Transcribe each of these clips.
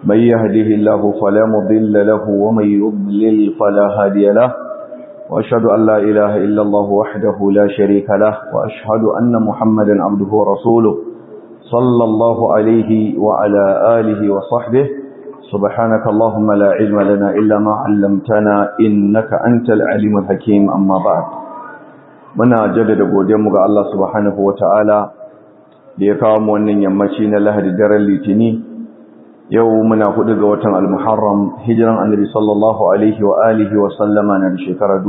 من يهده الله فلا مضل له ومن يضلل فلا هادي له وأشهد أن لا إله إلا الله وحده لا شريك له وأشهد أن محمدا عبده ورسوله صلى الله عليه وعلى آله وصحبه سبحانك اللهم لا علم لنا إلا ما علمتنا إنك أنت العليم الحكيم أما بعد muna jaddada godiyarmu ga Allah subhanahu wata'ala da ya kawo mu wannan yammaci na Lahadi daren Litini yau muna hudu ga watan Al-Muharram hijiran Annabi sallallahu alaihi wa alihi wa sallama na shekara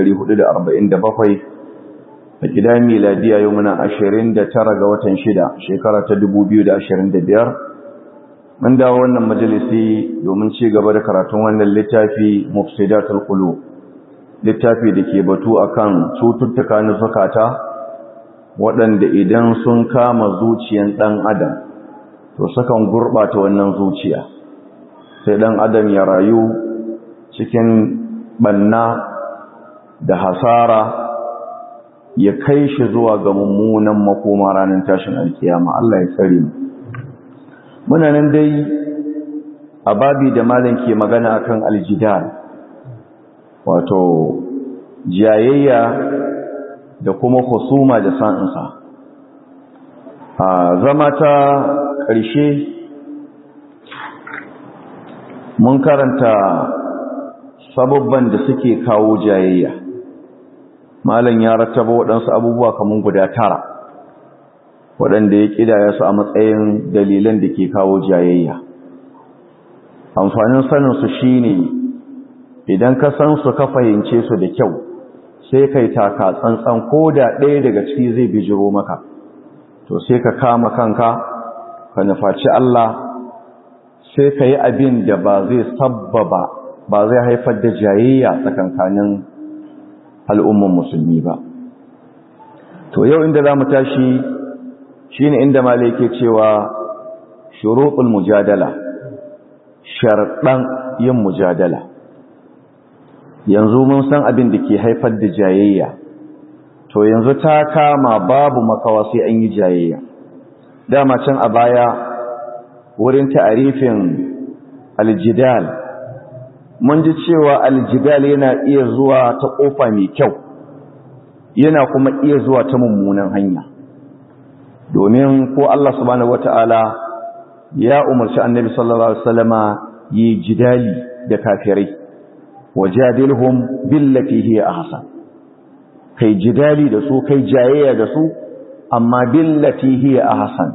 1447 a gidan miladiya yau muna 29 ga watan 6 shekara ta 2025 mun dawo wannan majalisi domin ci gaba da karatun wannan littafi Mufsidatul Qulub littafi da ke batu akan cututtuka na zukata waɗanda idan sun kama zuciyan ɗan adam to sukan gurɓata wannan zuciya sai ɗan adam ya rayu cikin ɓanna da hasara ya kai shi zuwa ga mummunan makoma ranar tashin alkiyama Allah ya tsare mu muna nan dai a babi da malam ke magana akan aljidal wato jayayya da kuma husuma da sa'insa a zama ta ƙarshe mun karanta sababban da suke kawo jayayya malam ya rattaba waɗansu abubuwa kamar guda tara waɗanda ya ƙidaya su a matsayin dalilan da ke kawo jayayya amfanin saninsu shine idan ka san su ka fahimce su da kyau sai kai taka tsantsan ko da ɗaya daga ciki zai bijiro maka to sai ka kama kanka ka nufaci Allah sai ka yi abin da ba zai sabbaba ba zai haifar da jayayya tsakankanin al'umman musulmi ba to yau inda za mu tashi shine inda malai ke cewa shuruɗul mujadala sharɗan yin mujadala yanzu mun san abin da ke haifar da jayayya to yanzu ta kama babu makawa sai an yi jayayya dama can a baya wurin ta'arifin aljidal mun ji cewa aljidal yana iya zuwa ta kofa mai kyau yana kuma iya zuwa ta mummunan hanya domin ko Allah subhanahu wataala ya umarci annabi sallallahu alaihi wasallama yi jidali da kafirai wajadilhum billati hiya ahsan kai jidali da su kai jayayya da su amma billati hiya ahsan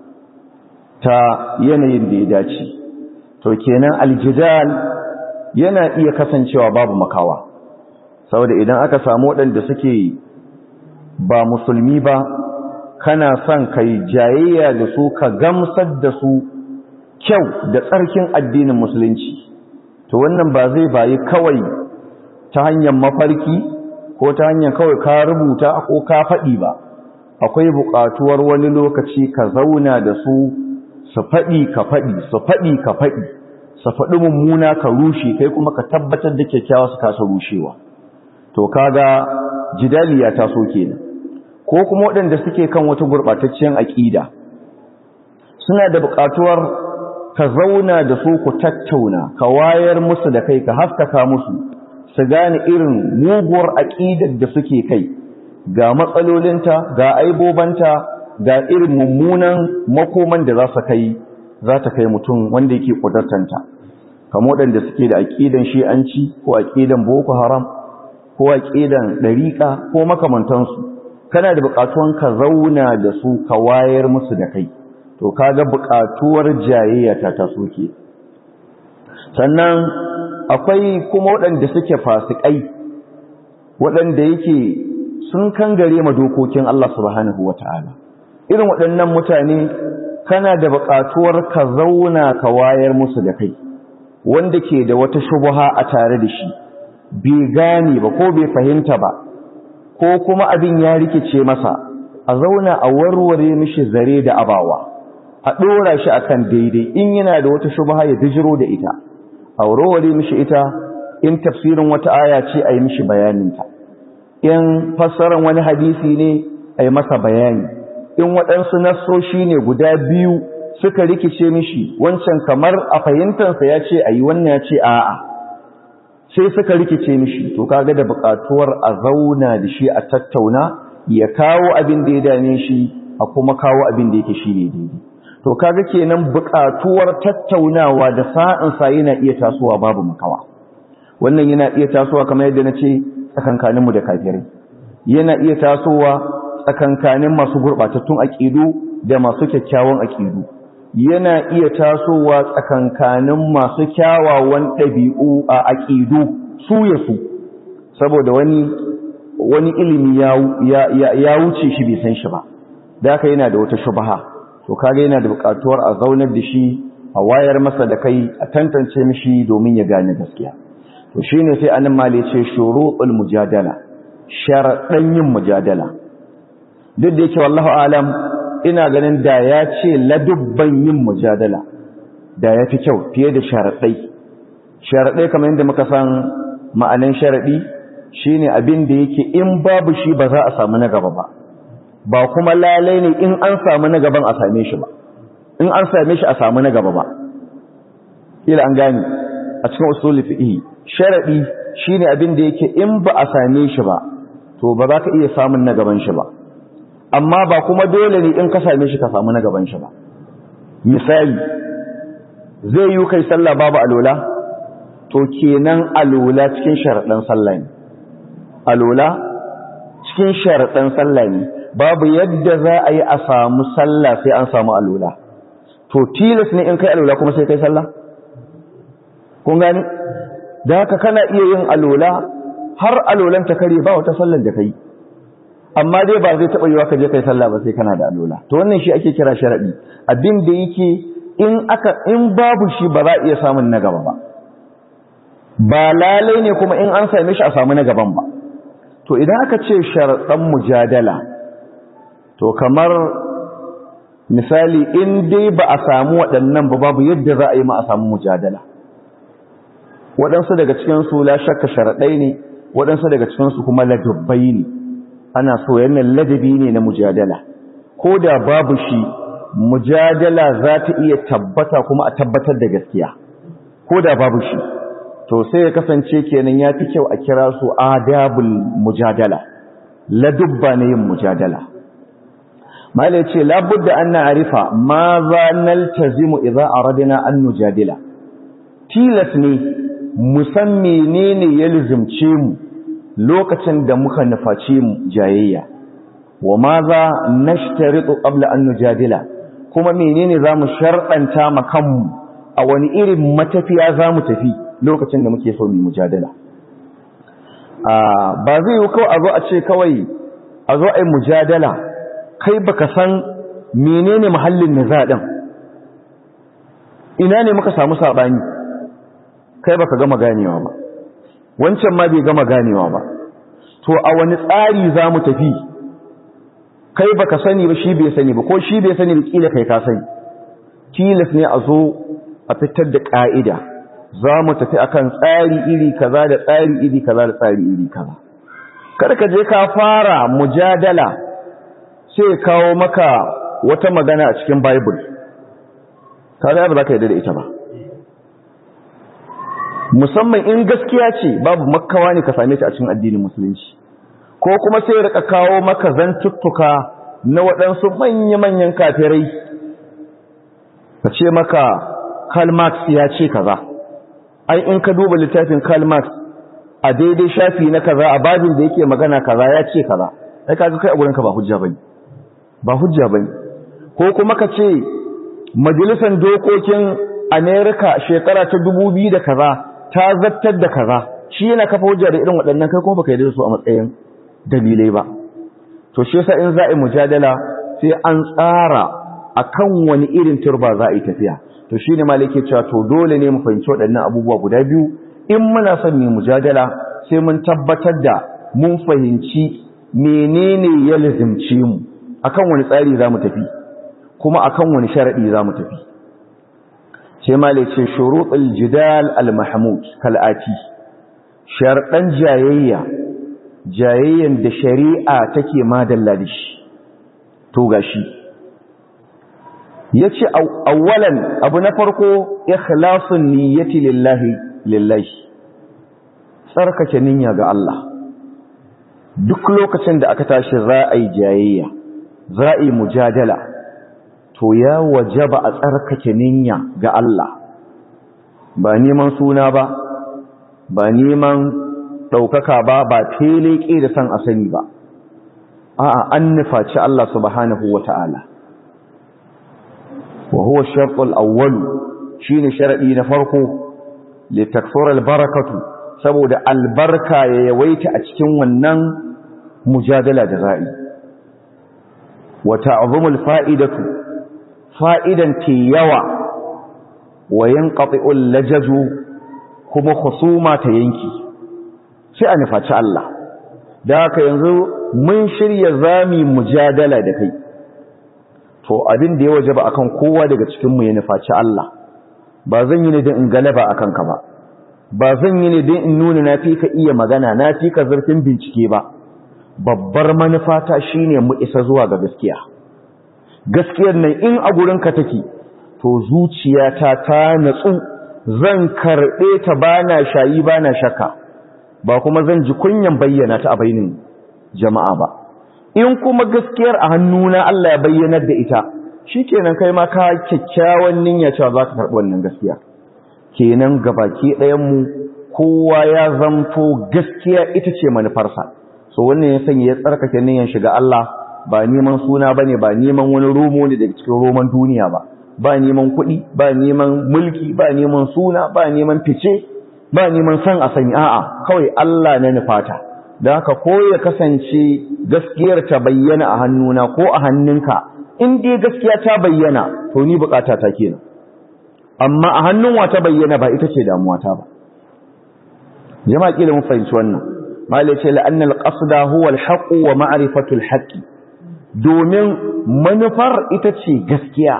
ta yanayin da ya dace to kenan aljidal yana iya kasancewa babu makawa saboda idan aka samu waɗanda suke ba musulmi ba kana son kai jayayya da su ka gamsar da su kyau da tsarkin addinin musulunci to wannan ba zai bayi kawai ta hanyar mafarki ko ta hanyar kawai ka rubuta ko ka faɗi ba akwai buƙatuwar wani lokaci ka zauna da su su faɗi ka faɗi su faɗi ka faɗi su faɗi mummuna ka rushe kai kuma ka tabbatar da kyakkyawa su kasa rushewa to kaga jidali ya taso kenan ko kuma waɗanda suke kan wata gurɓatacciyar aƙida suna da buƙatuwar ka zauna da su ku tattauna ka wayar musu da kai ka haskaka musu su gane irin muguwar aƙidar da suke kai ga matsalolinta ga aibobanta ga irin mummunan makoman da za su kai za ta kai mutum wanda yake ƙudartanta kamar waɗanda suke da aƙidan shi'anci ko aƙidan boko haram ko aƙidan ɗariƙa ko makamantansu kana da buƙatuwan ka zauna da su ka wayar musu da kai to kaga buƙatuwar jayayya ta taso ke sannan akwai kuma waɗanda suke fasikai waɗanda yake sun kangare ma dokokin Allah subhanahu wata'ala irin waɗannan mutane kana da buƙatuwar ka zauna ka wayar musu da kai wanda ke da wata shubha a tare da shi bai gane ba ko bai fahimta ba ko kuma abin ya rikice masa a zauna a warware mishi zare da abawa a ɗora shi akan daidai in yana da wata shubha ya bijiro da ita a warware mishi ita in tafsirin wata aya ce a yi mishi bayaninta in fassarar wani hadisi ne a yi masa bayani in waɗansu nassoshi ne guda biyu suka rikice mishi wancan kamar a fahimtansa ya ce ayi wannan ya ce a'a sai suka rikice mishi to kaga da buƙatuwar a zauna da shi a tattauna ya kawo abin da ya dame shi a kuma kawo abin da yake shi ne daidai to kaga kenan buƙatuwar tattaunawa da sa'in sa yana iya tasowa babu makawa wannan yana iya tasowa kamar yadda na ce tsakankanin mu da kafirai yana iya tasowa tsakankanin masu gurɓatattun aƙidu da masu kyakkyawan aƙidu yana iya tasowa tsakankanin masu kyawawan ɗabi'u a aƙidu su ya su saboda wani wani ilimi ya wuce shi bai san shi ba da haka yana da wata shubaha to kaga yana da buƙatuwar a zaunar da shi a wayar masa da kai a tantance mishi domin ya gane gaskiya to shine sai anan mali ce shuruɗul mujadala sharaɗan yin mujadala duk da yake wallahu alam ina ganin da ya ce ladubban yin mujadala da ya fi kyau fiye da sharaɗai sharaɗai kamar yadda muka san ma'anin sharaɗi shine abin da yake in babu shi ba za a samu na gaba ba ba kuma lalai ne in an samu na gaban a same shi ba in an same shi a samu na gaba ba ila an gani a cikin usul fiqh sharadi shine abin da yake in ba a same shi ba to ba za ka iya samun na gaban shi ba amma ba kuma dole ne in ka same shi ka samu na gaban shi ba misali zai yi kai sallah babu alola to kenan alola cikin sharaɗin sallah ne alola cikin sharaɗin sallah ne babu yadda za a yi a samu sallah sai an samu alola to tilas ne in kai alola kuma sai kai sallah kun gani da haka kana iya yin alola har alolan ta kare ba wata sallar da kai amma dai ba zai taɓa yiwa ka je kai sallah ba sai kana da alola to wannan shi ake kira sharadi abin da yake in aka in babu shi ba za a iya samun na gaba ba ba lalai ne kuma in an same shi a samu na gaban ba to idan aka ce sharaɗan mujadala to kamar misali in dai ba a samu waɗannan ba babu yadda za a yi ma a samu mujadala waɗansu daga cikinsu la shakka sharaɗai ne waɗansu daga cikinsu kuma ladabbai ne ana so yannan ladabi ne na mujadala ko da babu shi mujadala za ta iya tabbata kuma a tabbatar da gaskiya ko da babu shi to sai ya kasance kenan ya fi kyau a kira su adabul mujadala ladubba ne yin mujadala mala ce labudda an na'rifa ma za naltazimu idza aradna an nujadila tilas ne mu san menene ya lizumce mu lokacin da muka nufaci mu jayayya wa ma za nashtaritu qabla an nujadila kuma menene zamu sharɗanta ma kanmu a wani irin matafiya zamu tafi lokacin da muke so mu mujadala ba zai yi kawai a zo a ce kawai a zo a yi mujadala kai baka san menene muhallin niza din ina ne muka samu sabani kai baka gama ganewa ba wancan ma bai gama ganewa ba to a wani tsari za mu tafi kai baka sani ba shi bai sani ba ko shi bai sani ba kila kai ka sani tilas ne a zo a fitar da ka'ida za mu tafi akan tsari iri kaza da tsari iri kaza da tsari iri kaza kada ka je ka fara mujadala sai kawo maka wata magana a cikin bible kaga ba za ka yarda da ita ba musamman in gaskiya ce babu makkawa ne ka same ta a cikin addinin musulunci ko kuma sai rika kawo maka zantuttuka na waɗansu manya-manyan kafirai ka ce maka Karl Marx ya ce kaza ai in ka duba littafin Karl Marx a daidai shafi na kaza a babin da yake magana kaza ya ce kaza ai kaga kai a gurinka ba hujja bane ba hujja bane ko kuma ka ce majalisar dokokin America shekara ta dubu biyu da kaza ta zattar da kaza shi yana kafa hujja da irin waɗannan kai kuma baka yi da su a matsayin dalilai ba to shi yasa in za a yi mujadala sai an tsara akan wani irin turba za a yi tafiya to shine malike cewa to dole ne mu fahimci waɗannan abubuwa guda biyu in muna son mu mujadala sai mun tabbatar da mun fahimci menene ya lazimce mu akan wani tsari za mu tafi kuma akan wani sharadi za mu tafi sai malike ce shuruɗul jidal al-mahmud kal'ati sharɗan jayayya jayayyan da shari'a take madalla da shi to gashi yace awwalan abu na farko ikhlasun niyyati lillahi lillahi tsarkake niyya ga Allah duk lokacin da aka tashi za a yi jayayya za a yi mujadala to ya wajaba a tsarkake niyya ga Allah ba neman suna ba ba neman ɗaukaka ba ba teleke da san a sani ba a'a an nufaci Allah subhanahu wa ta'ala wa huwa sharɗul awwalu shine sharadi na farko li takthura barakatu saboda albarka ya yawaita a cikin wannan mujadala da za'i wa ta'zumul fa'idatu fa'idan ke yawa wa yanqati'ul lajaju kuma khusuma ta yanki sai a nufaci Allah da haka yanzu mun shirya zami mujadala da kai to abin da ya wajaba akan kowa daga cikin mu ya nufaci Allah ba zan yi ne don in galaba akan ka ba ba zan yi ne don in nuna na fi ka iya magana na fi ka zurfin bincike ba babbar manufata shine mu isa zuwa ga gaskiya gaskiyar nan in a gurin ka take to zuciyata ta natsu zan karɓe ta bana shayi bana shakka ba kuma zan ji kunyan bayyana ta a bainin jama'a ba in kuma gaskiyar a hannuna Allah ya bayyanar da ita shikenan kai ma ka kyakkyawan niyya cewa za ka karɓi wannan gaskiya kenan gabaki ɗayan mu kowa ya zamto gaskiya ita ce manufarsa so wannan ya sanya ya tsarkake niyyan shiga Allah ba neman suna bane ba neman wani romo ne daga cikin roman duniya ba ba neman kuɗi ba neman mulki ba neman suna ba neman fice ba neman san a sani a'a kawai Allah na nufata da haka ko ya kasance gaskiyar ta bayyana a hannuna ko a hannunka in dai gaskiya ta bayyana to ni bukata ta kenan amma a hannun wa ta bayyana ba ita ce damuwa ta ba jama'a kila mun fahimci wannan malai ce la'annal qasda huwa al-haqq wa ma'rifatu al-haqq domin manufar ita ce gaskiya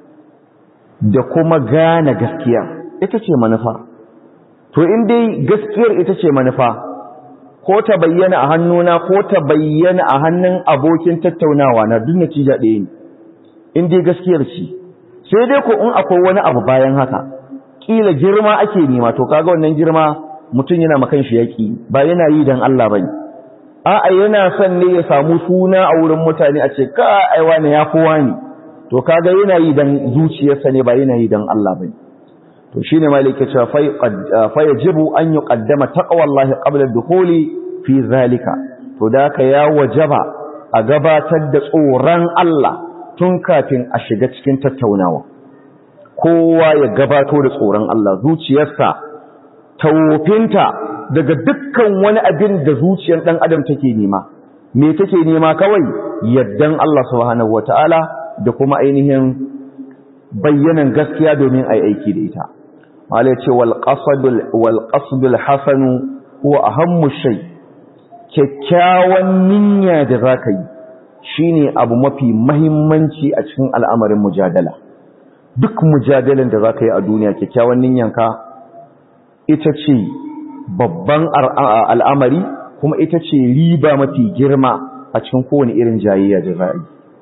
da kuma gane gaskiya ita ce manufar to in dai gaskiyar ita ce manufa ko ta bayyana a hannuna ko ta bayyana a hannun abokin tattaunawa na duk natija ɗaya ne in dai gaskiyar ce sai dai ko in akwai wani abu bayan haka kila girma ake nema to kaga wannan girma mutum yana makan shi yaki ba yana yi dan Allah bane a'a yana son ne ya samu suna a wurin mutane a ce ka ai wani ya kowa ne to kaga yana yi dan zuciyarsa ne ba yana yi dan Allah bane to shine malike cewa fa yajibu an yuqaddama taqwallahi qabla ad-dukhuli fi zalika to da ka ya wajaba a gabatar da tsoron Allah tun kafin a shiga cikin tattaunawa kowa ya gabato da tsoron Allah zuciyarsa tawfinta daga dukkan wani abin da zuciyar dan adam take nema me take nema kawai yaddan Allah subhanahu wataala da kuma ainihin bayyanan gaskiya domin ai aiki da ita wale ce walƙasudul hasanu ko a hammu shai kyakkyawan niyya da za ka yi shi ne abu mafi mahimmanci a cikin al'amarin mujadala duk mujadalan da za ka yi a duniya kyakkyawan niyyanka ita ce babban al'amari kuma ita ce riba mafi girma a cikin kowane irin jayayya da za a yi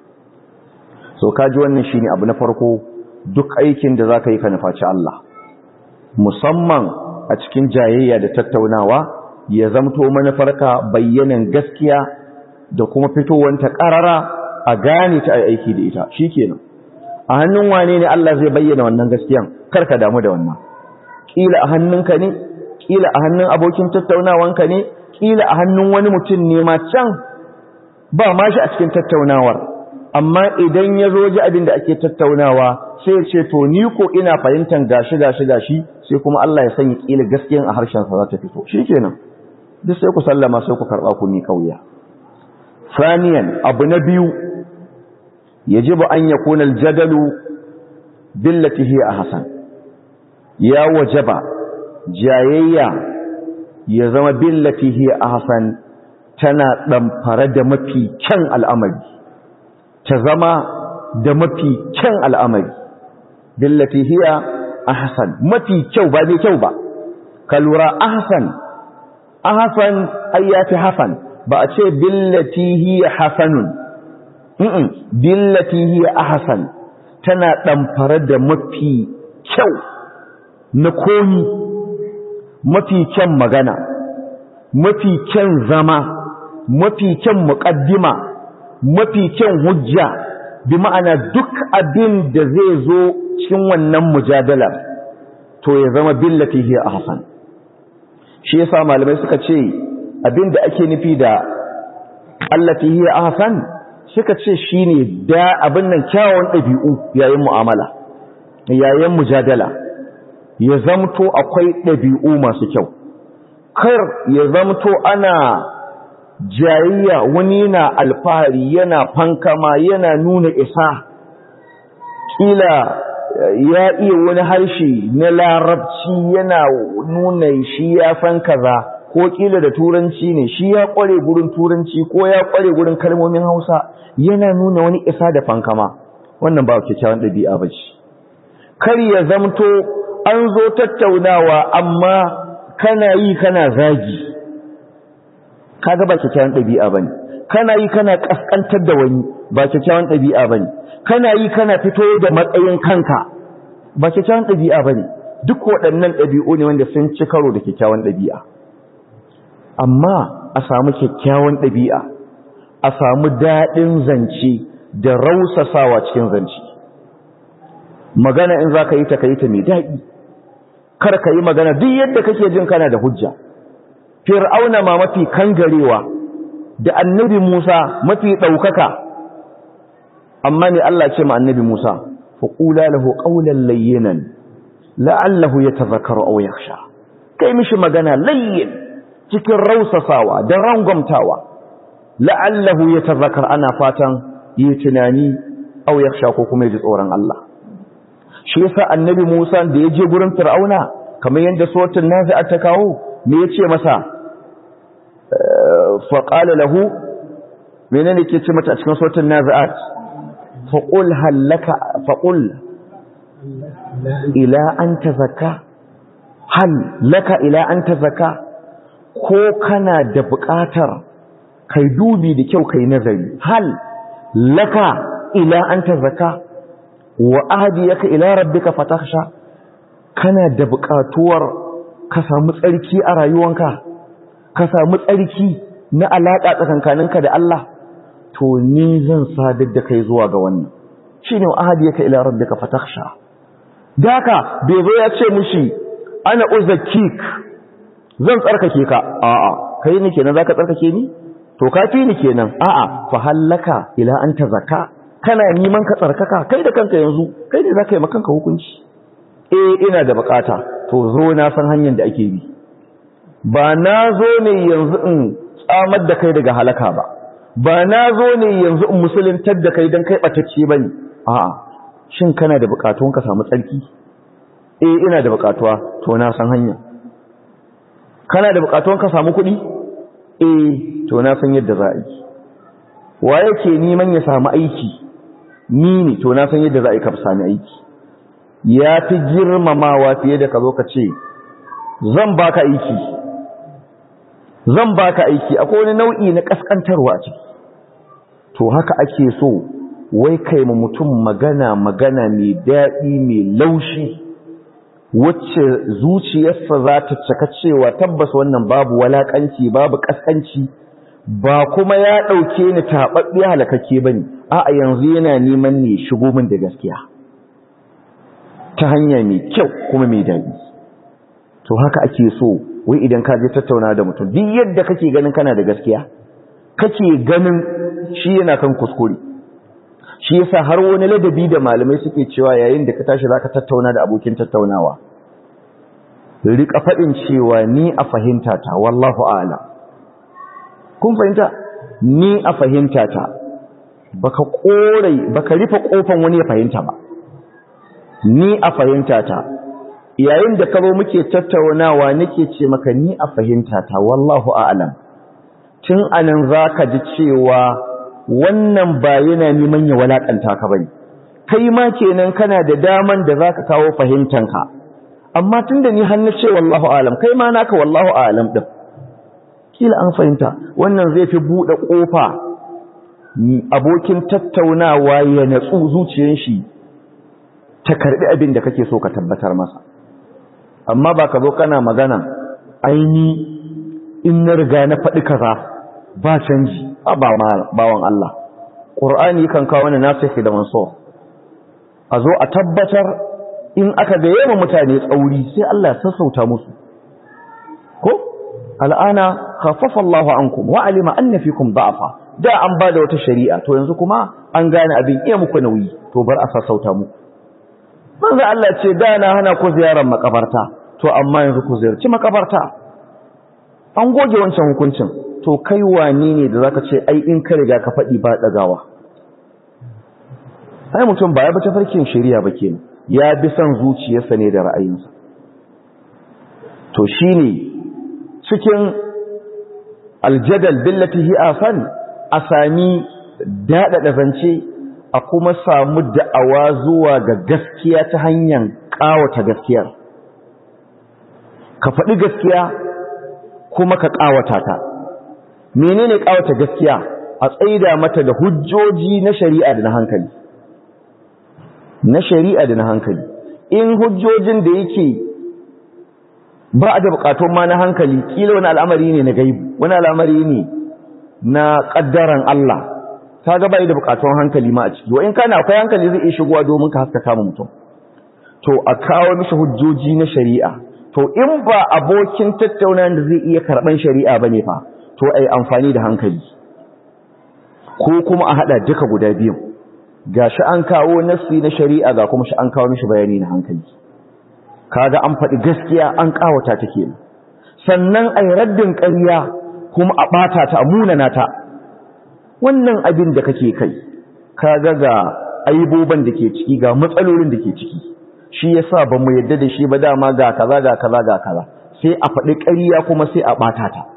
so kaji wannan shi ne abu na farko duk aikin da za ka yi ka nufaci Allah musamman a cikin jayayya da tattaunawa ya zamto manufarka bayyanan gaskiya da kuma fitowanta ƙarara a gane ta aiki da ita shikenan a hannun wane ne Allah zai bayyana wannan gaskiyan karka damu da wannan kila a hannunka ne kila a hannun abokin tattaunawanka ne kila a hannun wani mutum ne ma can ba ma shi a cikin tattaunawar amma idan ya zo ji abin da ake tattaunawa sai ce to ni ko ina fahimtar gashi gashi gashi sai kuma Allah ya sanya kila gaskiyan a harshen sa za ta fito shikenan duk sai ku sallama sai ku karba ku ni kauya ثانيا abu na biyu yajibu an yakuna aljadalu billati hiya ahsan ya wajaba jayayya ya zama billati hiya ahsan tana damfare da mafi kyan al'amari ta zama da mafi kyan al'amari billati hiya ahsan mafi kyau ba ne kyau ba ka lura ahsan ahsan ayyati hasan ba a ce billati hiya hasanun mm billati hiya ahsan tana ɗamfare da mafi kyau na komi mafi kyan magana mafi kyan zama mafi kyan muƙaddima mafi kyan hujja bi ma'ana duk abin da zai zo cikin wannan mujadalar to ya zama billati hiya ahsan shi yasa malamai suka ce abin da ake nufi da allati hiya ahsan suka ce shine da abin nan kyawun ɗabi'u yayin mu'amala yayin mujadala ya zamto akwai ɗabi'u masu kyau kar ya zamto ana jayayya wani na alfahari yana fankama yana nuna isa kila ya iya wani harshe na larabci yana nuna shi ya san kaza ko kila da turanci ne shi ya kware gurin turanci ko ya kware gurin kalmomin hausa yana nuna wani isa da fankama wannan ba kyakkyawan ɗabi'a ba ce kar ya zamto an zo tattaunawa amma kana yi kana zagi kaga ba kyakkyawan ɗabi'a bane kana yi kana kaskantar da wani ba kyakkyawan ɗabi'a bane kana yi kana fito da matsayin kanka ba kyakkyawan ɗabi'a bane duk waɗannan ɗabi'u ne wanda sun ci karo da kyakkyawan ɗabi'a amma a samu kyakkyawan ɗabi'a a samu daɗin zance da rausasawa cikin zance magana in za ka yi ta ka yi ta mai daɗi kar ka yi magana duk yadda kake jin kana da hujja fir'auna ma mafi kangarewa da annabi Musa mafi ɗaukaka amma ne Allah ce ma annabi Musa faƙula lahu ƙaunar layyinan la'allahu ya tazakaru au yaksha kai mishi magana layyin cikin rausasawa da rangwamtawa la'allahu ya tazakar ana fatan yi tunani au yaksha ko kuma ji tsoron Allah shi yasa annabi Musa da ya je gurin fir'auna kamar yadda suratul nazi'at ta kawo me yace masa faƙala lahu menene ke ce mata a cikin sautin nazi'at faƙul hallaka faƙul ila an ta zaka hal laka ila an ta zaka ko kana da buƙatar kai dubi da kyau kai nazari hal laka ila an ta zaka wa ahdiyaka ila rabbika fatakhsha kana da buƙatuwar ka samu tsarki a rayuwanka ka samu tsarki na alaƙa tsakankaninka da Allah to ni zan sadar da kai zuwa ga wannan shine ahadiyaka ila rabbika fatakhsha daka bai zo ya ce mushi ana uzakkik zan tsarkake ka a'a kai ne kenan zaka tsarkake ni to ka fi ni kenan a'a fa hallaka ila anta zakka kana neman ka tsarkaka kai da kanka yanzu kai ne zaka yi maka kanka hukunci eh ina da bukata to zo na san hanyar da ake bi ba na zo ne yanzu in tsamar da kai daga halaka ba ba na zo ne yanzu in musuluntar da kai don kai ɓatacce ba ne a'a shin kana da buƙatuwan ka samu tsarki eh ina da buƙatuwa to na san hanya kana da buƙatuwan ka samu kuɗi eh to na san yadda za a yi wa yake neman ya samu aiki ni ne to na san yadda za a yi ka sami aiki ya fi girmamawa fiye da ka zo ka ce zan baka aiki zan baka aiki akwai wani nau'i na kaskantarwa a ciki to haka ake so wai kai mu mutum magana magana mai daɗi mai laushi wacce zuciyarsa za ta cika cewa tabbas wannan babu walakanci babu kaskanci ba kuma ya ɗauke ni taɓaɓɓe halakakke ba ne a yanzu yana neman ne shigo min da gaskiya ta hanya mai kyau kuma mai daɗi to haka ake so wai idan ka je tattauna da mutum duk yadda kake ganin kana da gaskiya kake ganin shi yana kan kuskure shi yasa har wani ladabi da malamai suke cewa yayin da ka tashi zaka tattauna da abokin tattaunawa rika faɗin cewa ni a fahimta ta wallahu a'lam kun fahimta ni a fahimta ta baka korai baka rufe kofan wani ya fahimta ba ni a fahimta ta yayin da ka zo muke tattaunawa nake ce maka ni a fahimta ta wallahu a'lam tun anan zaka ji cewa wannan ba yana neman ya walakanta ka bane kai ma kenan kana da daman da zaka kawo fahimtanka amma tunda ni har na ce wallahu a'lam kai ma naka wallahu a'lam din kila an fahimta wannan zai fi bude kofa abokin tattaunawa ya natsu zuciyar shi ta karbi abin da kake so ka tabbatar masa amma ba ka zo kana magana aini in na riga na faɗi kaza ba canji a bawan Allah ƙur'ani kan kawo wani nasihi da manso a zo a tabbatar in aka ga yawan mutane tsauri sai Allah ya sassauta musu ko al'ana khaffafa Allahu ankum wa alima anna fikum da'afa da an ba da wata shari'a to yanzu kuma an gane abin iya muku nauyi to bar a sassauta muku manzo Allah ce da na hana ku ziyarar makabarta to amma yanzu ku ziyarci makabarta an goge wancan hukuncin to kai wani ne da zaka ce ai in ka riga ka faɗi ba dagawa ai mutum ba ya bi tafarkin shari'a ba kenan ya bi son zuciyarsa ne da ra'ayinsa to shine cikin aljadal billati hi asan a sami daɗaɗa zance a kuma samu da'awa zuwa ga gaskiya ta hanyar ƙawata gaskiyar ka faɗi gaskiya kuma ka ƙawata ta menene ƙawata gaskiya a tsaida mata da hujjoji na shari'a da na hankali na shari'a da na hankali in hujjojin da yake ba a da bukatun ma na hankali kila wani al'amari ne na gaibu wani al'amari ne na ƙaddaran Allah ka ga bai da bukatun hankali ma a ciki wa in kana akwai hankali zai iya shigowa domin ka haskaka mutum to a kawo mishi hujjoji na shari'a to in ba abokin tattaunawa da zai iya karban shari'a bane fa to ai amfani da hankali ko kuma a hada duka guda biyu gashi an kawo nassi na shari'a ga kuma shi an kawo mishi bayani na hankali kaga an faɗi gaskiya an kawata ta kenan sannan ai raddin ƙarya kuma a ɓata ta a munana ta wannan abin da kake kai kaga ga aiboban da ke ciki ga matsalolin da ke ciki shi yasa ba mu yadda da shi ba dama ga kaza ga kaza ga kaza sai a faɗi ƙarya kuma sai a ɓata ta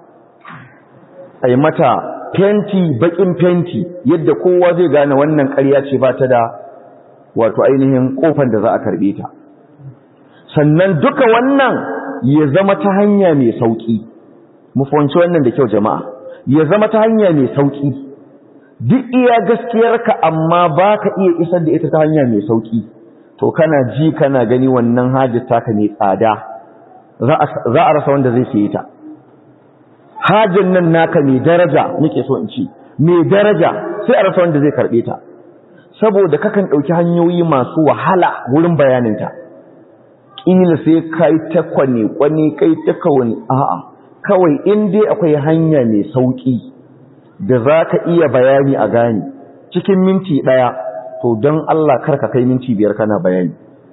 ai mata fenti baƙin fenti yadda kowa zai gane wannan ƙarya ce ba ta da wato ainihin ƙofan da za a karɓe ta sannan duka wannan ya zama ta hanya mai sauƙi mu fahimci wannan da kyau jama'a ya zama ta hanya mai sauƙi duk iya gaskiyarka amma ba ka iya isar da ita ta hanya mai sauƙi to kana ji kana gani wannan hajjar taka mai tsada za a rasa wanda zai siye ta hajjar nan naka mai daraja nake so in ci mai daraja sai a rasa wanda zai karɓe ta saboda kakan ɗauki hanyoyi masu wahala wurin bayaninta ƙila sai kai ta kwane kwane kai ta kawani a'a kawai in dai akwai hanya mai sauƙi da za ka iya bayani a gani cikin minti ɗaya to don Allah kar ka kai minti biyar kana bayani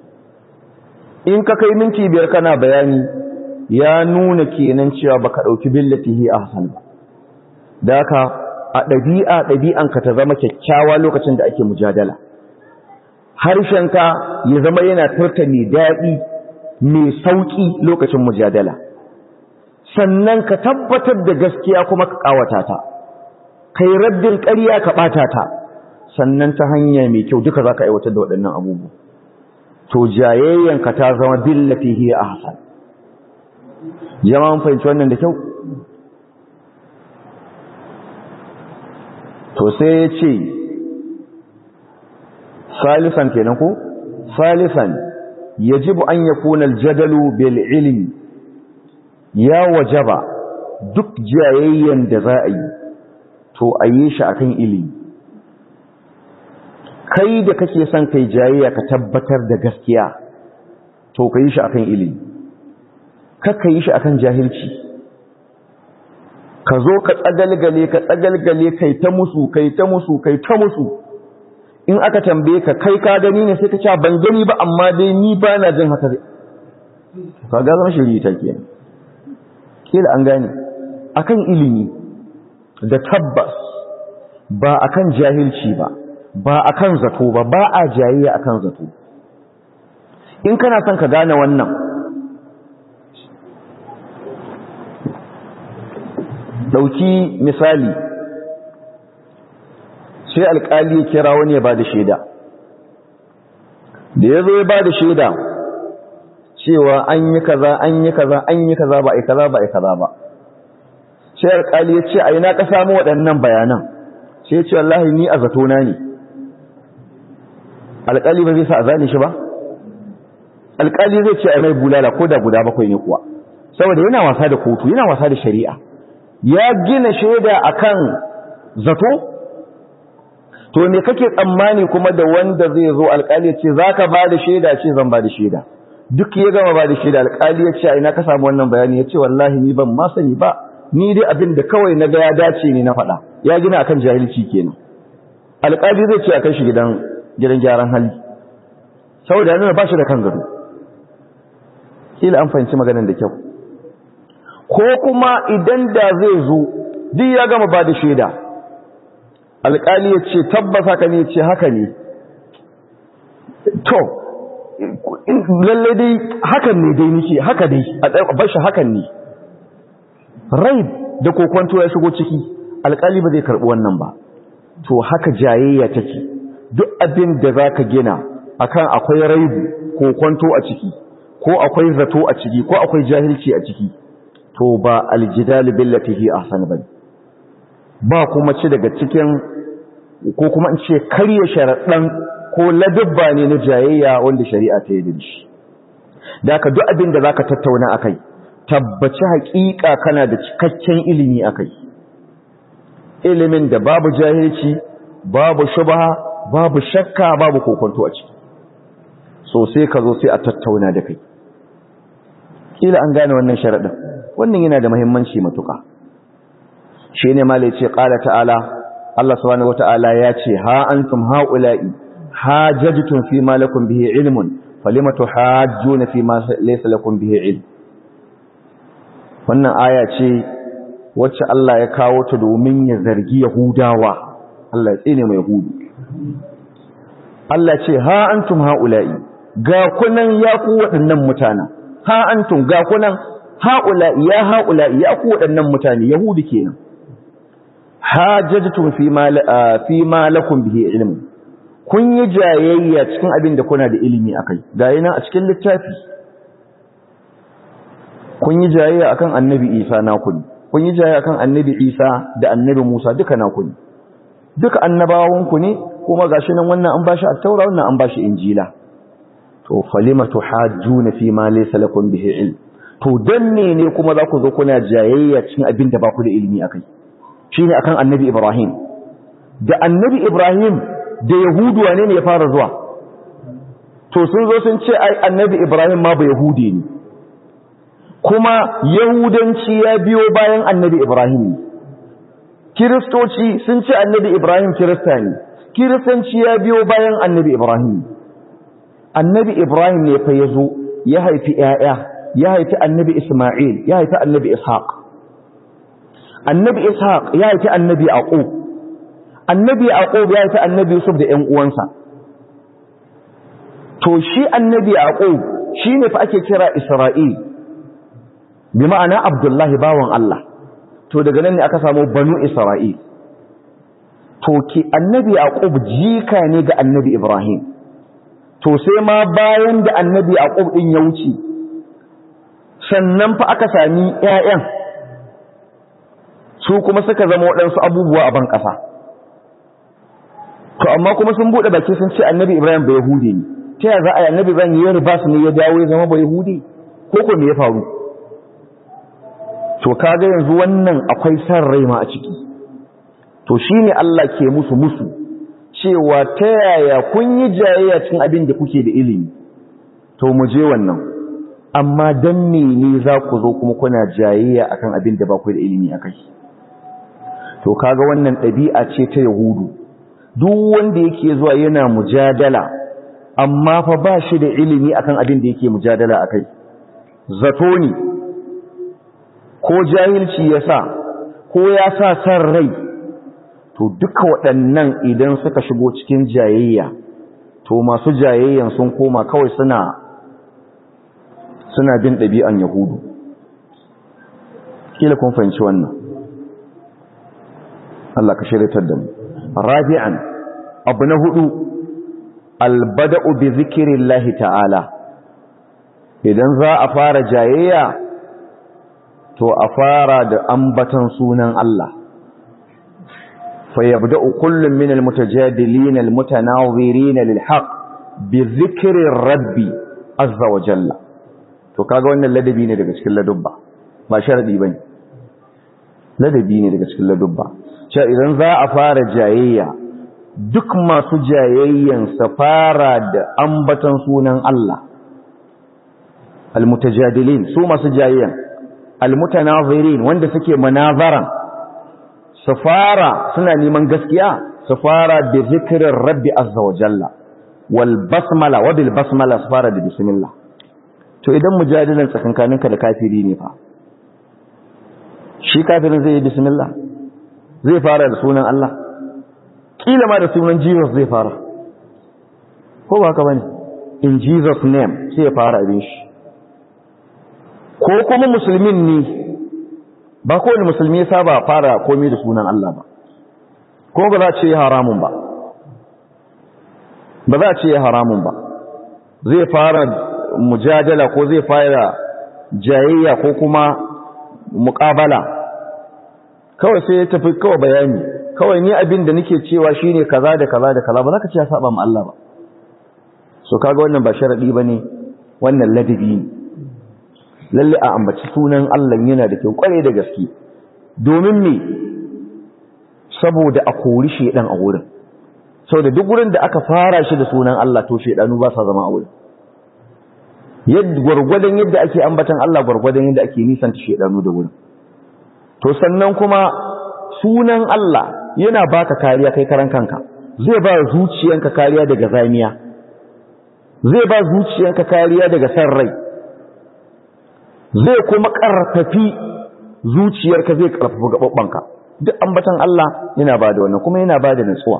in ka kai minti biyar kana bayani ya nuna kenan cewa baka ɗauki billatihi a hasan ba da ka a ɗabi'a ɗabi'anka ta zama kyakkyawa lokacin da ake mujadala harshenka ya zama yana furta mai daɗi mai sauƙi lokacin mujadala sannan ka tabbatar da gaskiya kuma ka ƙawata ta kai raddin ƙarya ka ɓata ta sannan ta hanya mai kyau duka za ka aiwatar da waɗannan abubuwa to jayayyanka ta zama billati hiya ahsan jama'an fahimci wannan da kyau to sai ya ce salisan kenan ko salisan yajibu an yakuna aljadalu bil ilmi ya wajaba duk jayayyan da za a yi to a yi shi akan ilimi kai da kake son kai jayayya ka tabbatar da gaskiya to ka yi shi akan ilimi kakka yi shi akan jahilci ka zo ka tsagalgale ka tsagalgale kai ta musu kai ta musu kai ta musu in aka tambaye ka kai ka gani ne sai ka ce ban gani ba amma dai ni ba na jin haka ka ga zama shiri ta kenan kila an gane akan ilimi da tabbas ba akan jahilci ba ba akan zato ba ba a jayayya akan zato in kana son ka gane wannan dauki misali sai alkali ya kira wani ya bada shaida da ya zo ya bada shaida cewa an yi kaza an yi kaza an yi kaza ba a yi kaza ba a yi kaza ba sai alkali ya ce a ina ka samu waɗannan bayanan sai ya ce wallahi ni a zatona ne alkali ba zai sa a zane shi ba alƙali zai ce a mai bulala ko da guda bakwai ne kuwa saboda yana wasa da kotu yana wasa da shari'a ya gina shaida akan zato to me kake tsammani kuma da wanda zai zo alƙali ya ce zaka ba da shaida ce zan ba da shaida duk ya gama ba da shaida alƙali ya ce a ina ka samu wannan bayani ya ce wallahi ni ban ma sani ba ni dai abin da kawai na ga ya dace ne na faɗa ya gina akan jahilci kenan alƙali zai ce a kai shi gidan gidan gyaran hali saboda yana ba shi da kan gado kila an fahimci maganar da kyau ko kuma idan da zai zo duk ya gama ba da shaida alƙali ya ce tabbas haka ne ce haka ne to lalle dai hakan ne dai nike haka dai a bashi hakan ne rai da kokwanto ya shigo ciki alƙali ba zai karɓi wannan ba to haka jayayya take duk abin da za ka gina akan akwai raibu kokwanto a ciki ko akwai zato a ciki ko akwai jahilci a ciki to ba aljidal billati hi ahsan bane ba kuma ci daga cikin ko kuma in ce karya sharaɗan ko ladabba ne na jayayya wanda shari'a ta yi da shi da ka duk abin da zaka tattauna akai tabbaci haƙiƙa kana da cikakken ilimi akai ilimin da babu jahilci babu shubha babu shakka babu kokonto a ciki so sai ka zo sai a tattauna da kai kila an gane wannan sharaɗin wannan yana da muhimmanci matuƙa shi ne malai ce ƙala ta'ala Allah subhanahu wata'ala ya ce ha antum haula'i hajajtum fi ma lakum bihi ilmun falima tuhajjuna fi ma laysa lakum bihi ilm wannan aya ce wacce Allah ya kawo ta domin ya zargi Yahudawa Allah ya tsine mai Yahudu Allah ce ha antum haula'i ga kunan ya ku waɗannan mutanen ha antum ga kunan haula'i ya haula'i ya ku waɗannan mutane Yahudu kenan hajjajtum fi ma fi ma lakum bihi ilm kun yi jayayya cikin abin da kuna da ilimi akai ga yana a cikin littafi kun yi jayayya akan annabi Isa naku ne kun yi jayayya akan annabi Isa da annabi Musa duka naku ne duka annabawan ku ne kuma gashi nan wannan an bashi at-taura wannan an bashi injila to falima tuhajjuna fi ma laysa lakum bihi ilm to dan ne ne kuma za ku zo kuna jayayya cikin abin da ba ku da ilimi akai shine akan annabi Ibrahim da annabi Ibrahim da Yahudu wane ne ya fara zuwa to sun zo sun ce ai annabi Ibrahim ma ba Yahudi ne kuma Yahudanci ya biyo bayan annabi Ibrahim ne Kiristoci sun ce annabi Ibrahim Kirista ne Kiristanci ya biyo bayan annabi Ibrahim annabi Ibrahim ne fa ya zo ya haifi ‘ya'ya ya haifi annabi Ismail ya haifi annabi Ishaq annabi Ishaq ya haifi annabi Aqub annabi Aqub ya haifi annabi Yusuf da ‘yan uwansa to shi annabi Aqub shi ne fa ake kira Isra'il bi ma'ana Abdullahi bawan Allah to daga nan ne aka samu banu Isra'il to ki annabi Aqub jika ne ga annabi Ibrahim to sai ma bayan da annabi Aqub din ya wuce sannan fa aka sami ƴaƴan su kuma suka zama waɗansu abubuwa a ban ƙasa to amma kuma sun buɗe baki sun ce annabi Ibrahim bai Yahudi ne ta yaya za a yi annabi Ibrahim ya riba su ne ya dawo ya zama bai Yahudi ko ko me ya faru to kaga yanzu wannan akwai san rai ma a ciki to shine Allah ke musu musu cewa ta yaya kun yi jayayya cin abin da kuke da ilimi to mu je wannan amma dan ne za ku zo kuma kuna jayayya akan abin da ba ku da ilimi akai to kaga wannan ɗabi'a ce ta yahudu duk wanda yake zuwa yana mujadala amma fa ba shi da ilimi akan abin da yake mujadala akai zato ne ko jahilci ya sa ko ya sa san rai to duka waɗannan idan suka shigo cikin jayayya to masu jayayyan sun koma kawai suna suna bin ɗabi'an yahudu kila kun fahimci wannan Allah ka shiryatar da mu rabi'an abu na hudu albada'u bi zikrillahi ta'ala idan za a fara jayayya to a fara da ambatan sunan Allah فيبدأ كل من المتجادلين المتناظرين للحق بذكر الرب azza wa jalla to kaga wannan ladabi ne daga cikin ladubba ba sharadi bane ladabi ne daga cikin ladubba cewa idan za a fara jayayya duk masu jayayyan sa fara da ambaton sunan Allah almutajadilin su masu jayayyan almutanazirin wanda suke munazaran su fara suna neman gaskiya su fara da zikirin rabbi azza wa jalla wal basmala wa bil basmala su fara da bismillah to idan mujadilan tsakankaninka da kafiri ne fa shi kafirin zai yi bismillah zai fara da sunan Allah kila ma da sunan Jesus zai fara ko ba ka bane in Jesus name sai ya fara abin shi ko kuma musulmin ne ba kowane musulmi ya saba fara komai da sunan Allah ba ko ba za a ce haramun ba ba za a ce haramun ba zai fara mujadala ko zai fara jayayya ko kuma muƙabala kawai sai ya tafi kawai bayani kawai ni abin da nake cewa shine kaza da kaza da kaza ba za ka ce ya saba ma Allah ba so kaga wannan ba sharadi bane wannan ladabi ne lalle a ambaci sunan Allah yana da kyau kware da gaske domin me saboda a kori shedan a wurin saboda duk wurin da aka fara shi da sunan Allah to shedanu ba sa zama a wurin yadda gwargwadon yadda ake ambatan Allah gwargwadon yadda ake nisanta shedanu da wurin to sannan kuma sunan Allah yana baka kariya kai karan kanka zai ba zuciyanka kariya daga zamiya zai ba zuciyanka kariya daga san rai zai kuma karfafi zuciyarka zai karfafi gababbanka duk ambatan Allah yana ba da wannan kuma yana ba da nutsuwa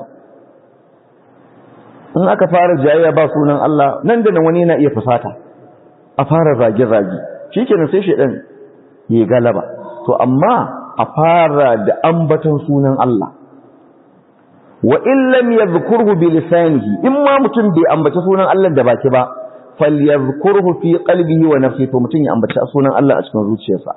in aka fara jayayya ba sunan Allah nan da nan wani yana iya fusata a fara zage-zage shikenan sai shedan ya galaba to amma a fara da ambaton sunan Allah wa in lam yadhkurhu bi lisanihi in ma mutum bai ambaci sunan Allah da baki ba falyadhkurhu fi qalbihi wa nafsihi to mutum ya ambaci sunan Allah a cikin zuciyarsa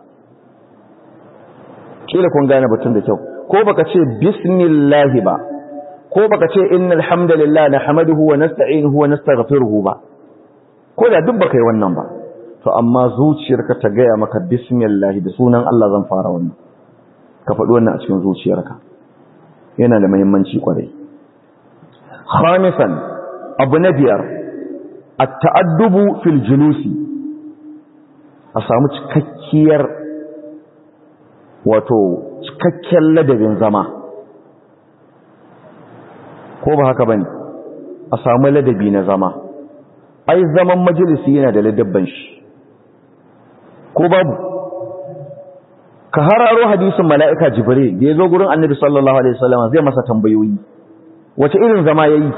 kila kun gane batun da kyau ko baka ce bismillah ba ko baka ce innal hamdalillah nahmaduhu wa nasta'inuhu wa nastaghfiruhu ba ko da duk baka yi wannan ba to amma zuciyarka ta gaya maka bismillah da sunan Allah zan fara wannan ka faɗi wannan a cikin zuciyarka yana da muhimmanci kwarai khamisan abu na biyar at-ta'addubu fil julusi a samu cikakkiyar wato cikakken ladabin zama ko ba haka bane a samu ladabi na zama ai zaman majalisi yana da ladabban shi ko babu ka hararo hadisin mala'ika jibril da ya zo gurin annabi sallallahu alaihi wasallam zai masa tambayoyi wace irin zama yayi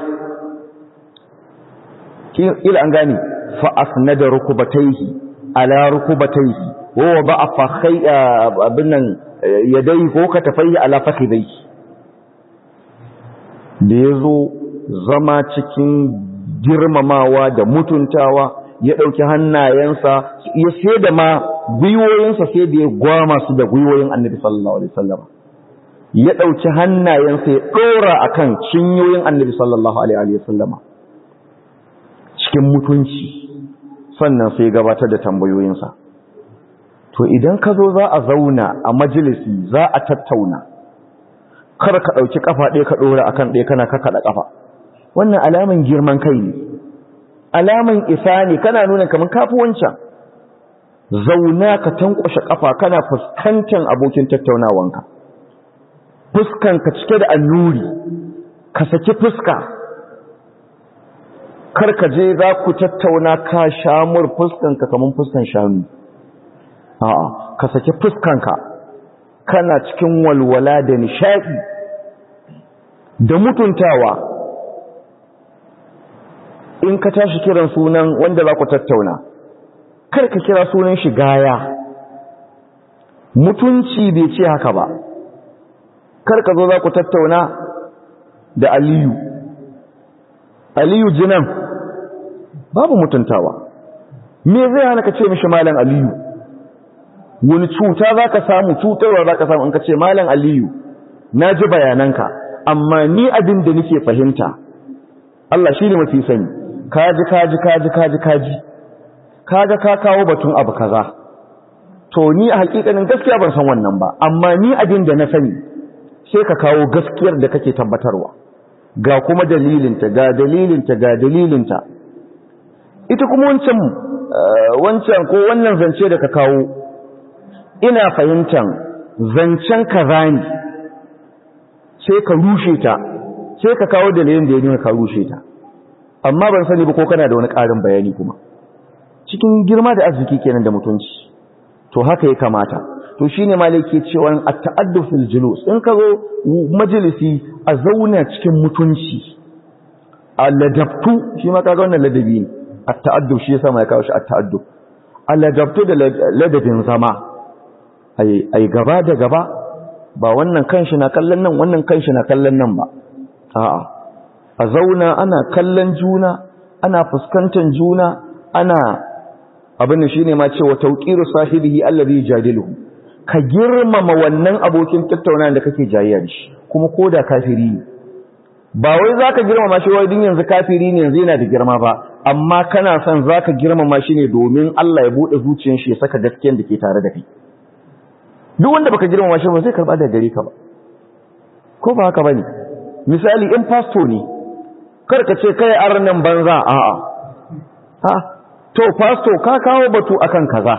ila an gane fa asnada rukubatayhi ala rukubatayhi wa wada'a fakhay abinnan yadai ko katafai ala fakhidayhi da yazo zama cikin girmamawa da mutuntawa ya ɗauki hannayensa ya sai da ma gwiwoyinsa sai da ya gwama su da gwiwoyin annabi sallallahu alaihi wasallam ya ɗauki hannayensa ya ɗora akan cinyoyin annabi sallallahu alaihi wasallama cikin mutunci sannan sai gabatar da tambayoyinsa to idan ka zo za a zauna a majalisi za a tattauna kar ka ɗauki ƙafa ɗaya ka ɗora akan ɗaya kana kakaɗa ƙafa wannan alaman girman kai ne alaman isa ne kana nuna kamar kafi wancan zauna ka tankwashe kafa kana fuskantar abokin tattaunawanka fuskanka cike da annuri ka saki fuska karka je za ku tattauna ka shamur fuskanka kamar fuskan shanu a'a ka saki fuskanka kana cikin walwala da nishadi da mutuntawa in ka tashi kiran sunan wanda za ku tattauna kar ka kira sunan shi gaya mutunci bai ce haka ba kar ka zo za ku tattauna da aliyu aliyu jinan babu mutuntawa me zai hana ka ce mishi malam aliyu wani cuta za ka samu cutarwa za ka samu in ka ce malam aliyu na ji bayananka amma ni abin da nake fahimta Allah shi ne mafi sani kaji kaji kaji kaji kaji kaga ka kawo batun abu kaza to ni a hakikanin gaskiya ban san wannan ba amma ni abin da na sani sai ka kawo gaskiyar da kake tabbatarwa ga kuma dalilinta ga dalilinta ga dalilinta ita kuma wancan wancan ko wannan zance da ka kawo ina fahimtan zancen kaza ne sai ka rushe ta sai ka kawo dalilin da ya nuna ka rushe ta amma ban sani ba ko kana da wani ƙarin bayani kuma cikin girma da arziki kenan da mutunci to haka ya kamata to shine malaki cewa at-ta'adduf fil julus in ka zo majalisi a zauna cikin mutunci a ladabtu shi ma kaga wannan ladabi ne at-ta'adduf shi yasa mai kawo shi at-ta'adduf a ladabtu da ladabin zama ai ai gaba da gaba ba wannan kanshi na kallon nan wannan kanshi na kallon nan ba a'a a zauna ana kallon juna ana fuskantar juna ana abin da shine ma cewa tauqiru sahibihi allazi jadiluhu ka girmama wannan abokin tattaunawa da kake jayayya da shi kuma koda kafiri ne ba wai zaka girmama shi wai din yanzu kafiri ne yanzu yana da girma ba amma kana son zaka girmama shi ne domin Allah ya bude zuciyar shi ya saka gaskiyar da ke tare da kai duk wanda baka girmama shi ba zai karba da gare ka ba ko ba haka bane misali in pastor ne kar ka ce kai arnan banza a'a ha to pastor ka kawo batu akan kaza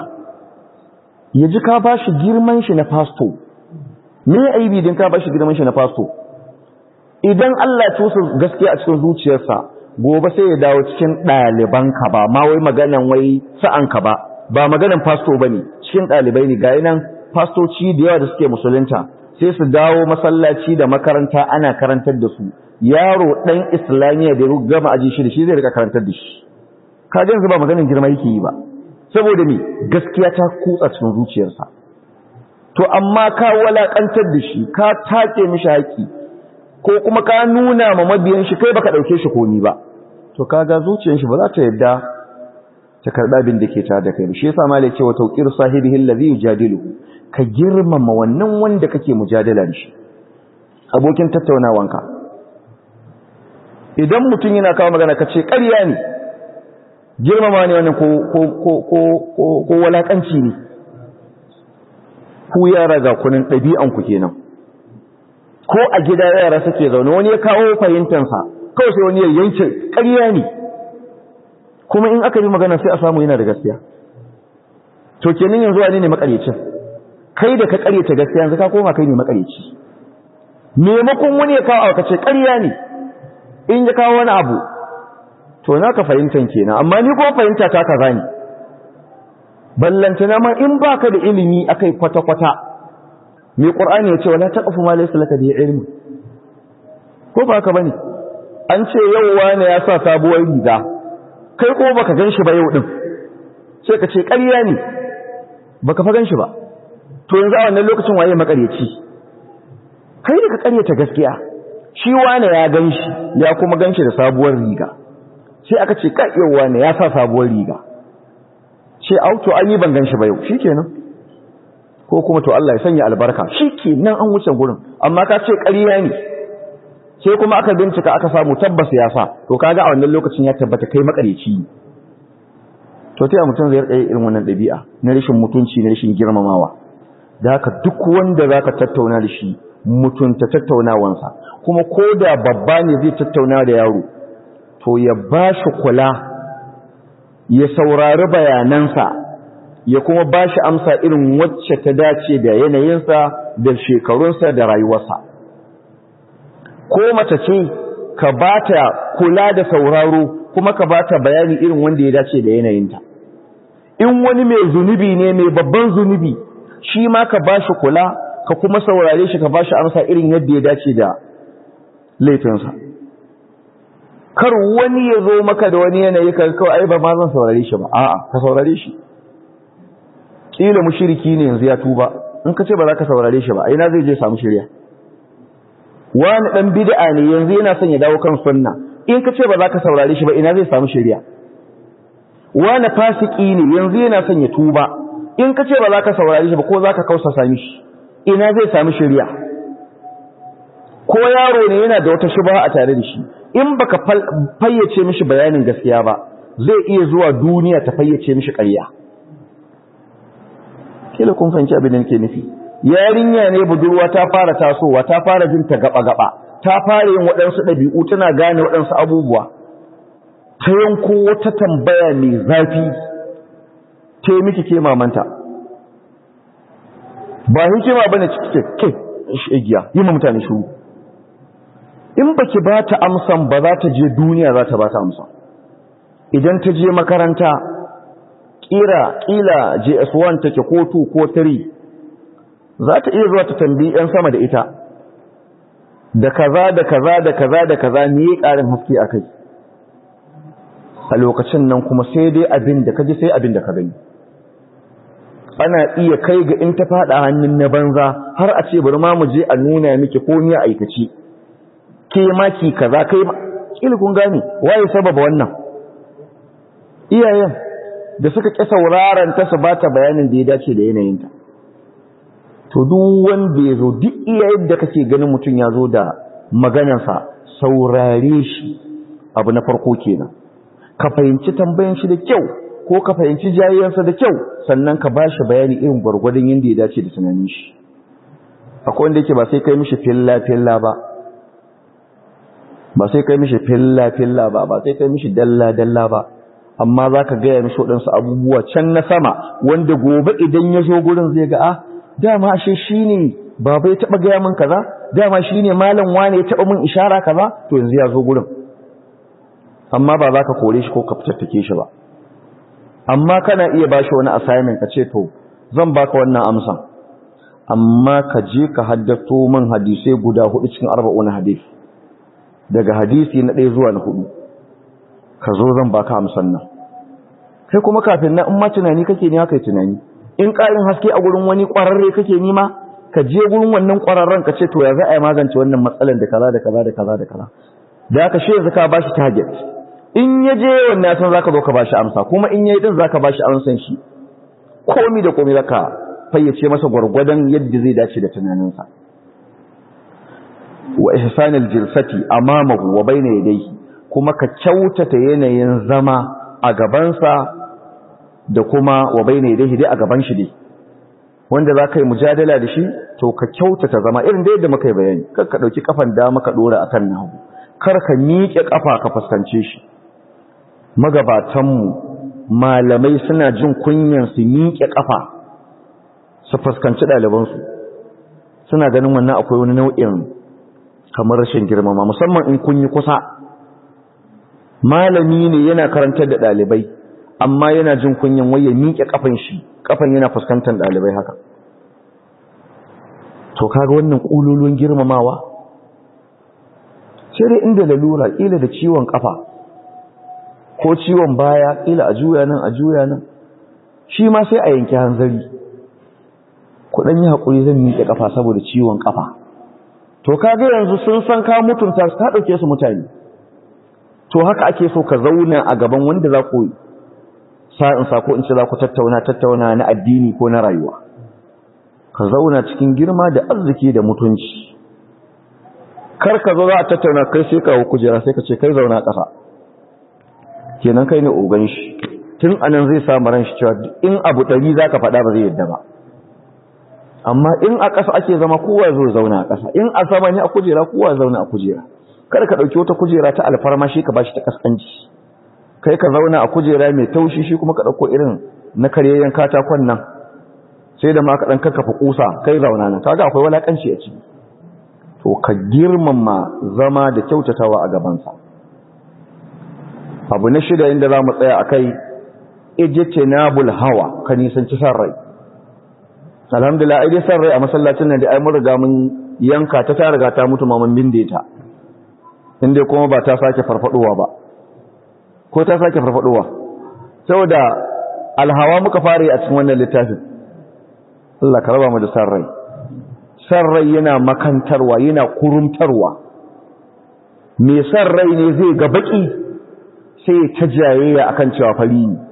ya ji ka bashi girman shi na pastor me aibi din ka bashi girman shi na pastor idan Allah ya tusa gaskiya a cikin zuciyarsa gobe sai ya dawo cikin ɗaliban ka ba ma wai maganan wai sa'an ka ba ba maganan pastor bane cikin ɗalibai ne ga nan pastoci da yawa da suke musulunta sai su dawo masallaci da makaranta ana karantar da su yaro dan islamiyya da gama aji shi da shi zai rika karantar da shi ka yanzu ba maganin girma yake yi ba saboda me gaskiya ta kutsa cikin zuciyarsa to amma ka walakantar da shi ka take mishi haƙi ko kuma ka nuna ma mabiyan shi kai baka dauke shi komi ba to kaga zuciyar shi ba za ta yadda ta karɓa abin da ke tare da kai shi yasa malai cewa tawqir sahibihi allazi yujadiluhu ka girmama wannan wanda kake mujadala da shi abokin tattaunawanka idan mutum yana kawo magana ka ce ƙarya ne girmama ne wannan ko ko ko ko ko ko walakanci ne ku yara ga kunin ɗabi'an ku kenan ko a gida yara suke zaune wani ya kawo fahimtansa kawai sai wani ya yanke ƙarya ne kuma in aka yi magana sai a samu yana da gaskiya to kenan yanzu wani ne makarecin kai da ka karyata gaskiya yanzu ka koma kai ne makareci maimakon wani ya kawo ka ce ƙarya ne in ya kawo wani abu to na ka fahimtan kenan amma ni ko fahimta ta kaza ne ballantana ma in baka da ilimi akai kwata-kwata mai qur'ani ya ce wala taqfu ma laysa laka bi ilmi ko ba ka bane an ce yau wani ya sa sabuwar riga kai ko baka ganshi ba yau din sai ka ce ƙarya ne baka fa ganshi ba to yanzu a wannan lokacin waye makareci kai da ka karyata gaskiya shi wane ya ganshi ya kuma ganshi da sabuwar riga sai aka ce ka yau wane ya sa sabuwar riga ce auto an yi ban ganshi ba yau shikenan ko kuma to Allah ya sanya albarka shikenan an wuce gurin amma ka ce ƙarya ne sai kuma aka bincika aka samu tabbas ya sa to kaga a wannan lokacin ya tabbata kai makareci ne to ta mutum zai rika irin wannan ɗabi'a na rashin mutunci na rashin girmamawa da haka duk wanda za ka tattauna da shi mutunta tattaunawansa kuma ko da babba ne zai tattauna da yaro to ya ba shi kula ya saurari bayanansa ya kuma ba shi amsa irin wacce ta dace da yanayinsa da shekarunsa da rayuwarsa ko mace ce ka ba ta kula da sauraro kuma ka ba ta bayani irin wanda ya dace da yanayinta in wani mai zunubi ne mai babban zunubi shi ma ka ba shi kula ka kuma saurare shi ka ba shi amsa irin yadda ya dace da laifinsa kar wani ya zo maka da wani yanayi ka kawai ai ba ma zan saurare shi ba a'a ka saurare shi kila mushriki ne yanzu ya tuba in ka ce ba za ka saurare shi ba ina zai je samu shirya wani dan bid'a ne yanzu yana son ya dawo kan sunna in ka ce ba za ka saurare shi ba ina zai samu shirya wani fasiki ne yanzu yana son ya tuba in ka ce ba za ka saurari shi ba ko za ka kausa sami shi ina zai sami shirya ko yaro ne yana da wata shubha a tare da shi in baka fayyace mishi bayanin gaskiya ba zai iya zuwa duniya ta fayyace mishi ƙarya kila kun fahimci abin da nake nufi yarinya ne budurwa ta fara tasowa ta fara jin ta gaba gaba ta fara yin waɗansu ɗabi'u tana gane waɗansu abubuwa ta yanko wata tambaya mai zafi ta yi miki ke mamanta ba hikima bane cike ke igiya yi ma mutane shuru in baki ba ta amsan ba za ta je duniya za ta ba ta amsa idan ta je makaranta kira kila JS1 take ko 2 ko 3 za ta iya zuwa ta tambayi yan sama da ita da kaza da kaza da kaza da kaza ne ya karin haske a kai a lokacin nan kuma sai dai abin da ka ji sai abin da ka gani ana iya kai ga in ta fada hannun na banza har a ce bari ma mu je a nuna miki ko ni a aikaci ke ma ki kaza kai ma kila kun gane waye sababa wannan iyayen da suka ƙi sauraron ta su bata bayanin da ya dace da yanayinta to duk wanda ya zo duk iyayen da kake ganin mutum ya zo da maganarsa saurare shi abu na farko kenan ka fahimci tambayan shi da kyau ko ka fahimci jayayensa da kyau sannan ka ba shi bayani irin gwargwadon yadda ya dace da tunanin shi akwai wanda yake ba sai kai mishi filla filla ba ba sai kai mishi filla filla ba ba sai kai mishi dalla dalla ba amma za ka gaya mishi waɗansu abubuwa can na sama wanda gobe idan ya zo gurin zai ga ah dama ashe shi ne baba ya taɓa gaya min kaza dama shi ne malam wane ya taɓa min ishara kaza to yanzu ya zo gurin amma ba za ka kore shi ko ka fitattake shi ba amma kana iya ba shi wani assignment ka ce to zan baka wannan amsan amma ka je ka haddato min hadisai guda hudu cikin arba'un hadisi daga hadisi na ɗaya zuwa na hudu ka zo zan baka amsan nan kai kuma kafin nan in ma tunani kake ne haka tunani in ƙarin haske a gurin wani ƙwararre kake nima ka je gurin wannan ƙwararren ka ce to ya za a yi magance wannan matsalar da kaza da kaza da kaza da kaza da haka shi yanzu ka bashi target in ya je wannan san zaka zo ka bashi amsa kuma in yayi din zaka bashi amsan shi komi da komi zaka fayyace masa gwargwadon yadda zai dace da tunaninsa wa ihsanil jilsati amamahu wa bayna yadayhi kuma ka kyautata yanayin zama a gabansa da kuma wa bayna yadayhi dai a gaban shi dai wanda za ka yi mujadala da shi to ka kyautata zama irin da yadda muka yi bayani kar ka ɗauki kafan dama ka ɗora akan na hagu kar ka miƙe ƙafa ka fuskance shi magabatanmu malamai suna jin kunyan su miƙe ƙafa su fuskanci ɗalibansu suna ganin wannan akwai wani nau'in kamar rashin girmama musamman in kun yi kusa malami ne yana karantar da ɗalibai amma yana jin kunyan waye miƙe ƙafan shi ƙafan yana fuskantar ɗalibai haka to kaga wannan ƙululun girmamawa sai dai inda lalura ƙila da ciwon ƙafa ko ciwon baya ƙila a juya nan a juya nan shi ma sai a yanki hanzari kuɗin yi haƙuri zan miƙe ƙafa saboda ciwon ƙafa to kaga yanzu sun san ka mutunta ka ɗauke su mutane to haka ake so ka zauna a gaban wanda za ku sa'in sako in ce za ku tattauna tattauna na addini ko na rayuwa ka zauna cikin girma da arziki da mutunci kar ka zo za a tattauna kai sai ka kujera sai ka ce kai zauna ƙasa kenan kai ne ogan shi tun anan zai samu ran shi cewa in abu ɗari za ka faɗa ba zai yadda ba amma in a ƙasa ake zama kowa zo zauna a ƙasa in a sama ne a kujera kowa zauna a kujera kada ka ɗauki wata kujera ta alfarma shi ka bashi ta kaskanci kai ka zauna a kujera mai taushi shi kuma ka ɗauko irin na karyayyen katakon nan sai da ma ka ɗan kakkafa kusa kai zauna nan kaga akwai walakanci a ciki to ka girmama zama da kyautatawa a gabansa abu na shida inda za mu tsaya a kai ijtinabul hawa ka nisanci san rai alhamdulillah ai dai san rai a masallacin nan da ai mun riga mun yanka ta ta riga ta mutu maman binde ta inda kuma ba ta sake farfaduwa ba ko ta sake farfaduwa saboda alhawa muka fara a cikin wannan littafin Allah ka raba mu da san rai san rai yana makantarwa yana kurumtarwa me san rai ne zai ga baki sai ta jayayya akan cewa fari ne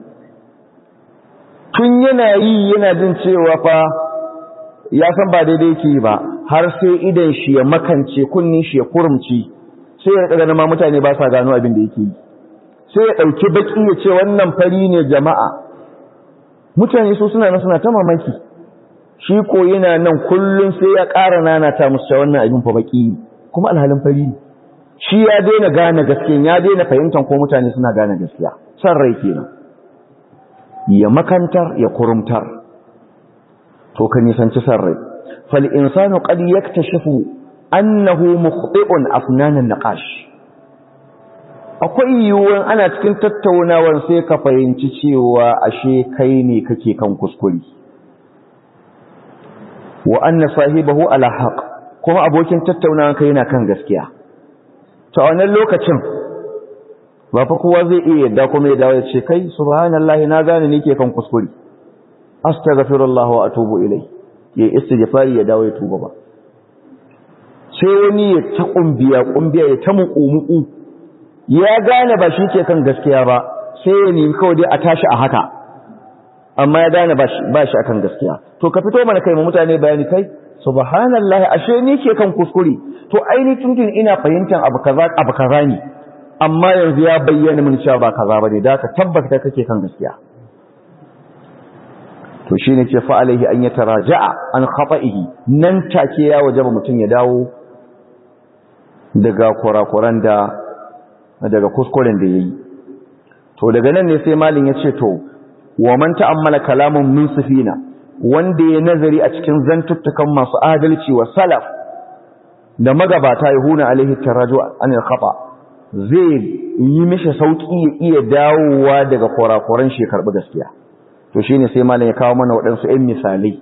tun yana yi yana jin cewa fa ya san ba daidai ke ba har sai idan shi ya makance kunnin shi ya kurumci sai ya ganin ma mutane ba sa gano abin da yake yi sai ya ɗauki baki ya ce wannan fari ne jama'a mutane su suna nan suna ta mamaki shi ko yana nan kullum sai ya ƙara nanata musu wannan abin fa baki kuma alhalin fari ne shi ya daina gane gaskiya ya daina fahimtar ko mutane suna gane gaskiya san rai kenan ya makantar ya kurumtar to ka nisanci san rai fal insanu qad yaktashifu annahu mukhti'un afnanan naqash akwai yiwuwan ana cikin tattaunawar sai ka fahimci cewa ashe kai ne kake kan kuskure wa anna sahibahu ala haqq kuma abokin tattaunawar kai yana kan gaskiya to a wannan lokacin ba fa kowa zai iya yadda kuma ya dawo ya ce kai subhanallahi na gane ni ke kan kuskure astaghfirullah wa atubu ilai ya istighfari ya dawo ya tuba ba sai wani ya ta kumbiya kumbiya ya ta muku ya gane ba shi ke kan gaskiya ba sai ya nemi kawai dai a tashi a haka amma ya gane ba shi akan gaskiya to ka fito mana kai mu mutane bayani kai subhanallahi ashe ni ke kan kuskure to aini tuntun ina fahimtar abu kaza abu kaza ne amma yanzu ya bayyana mun cewa ba kaza bane da ka tabbata kake kan gaskiya to shine ce fa alaihi an yataraja'a an khata'ihi nan take ya wajaba mutun ya dawo daga kurakuran da daga kuskuren da yayi to daga nan ne sai malin ya ce to wa man ta'ammala kalamun min sufina wanda ya nazari a cikin zantuttukan masu adalci wa salaf da magabata ya huna alaihi taraju an khata zai yi mishi sauki ya iya dawowa daga kurakuran shi karbi gaskiya to shine sai malam ya kawo mana waɗansu ɗan misalai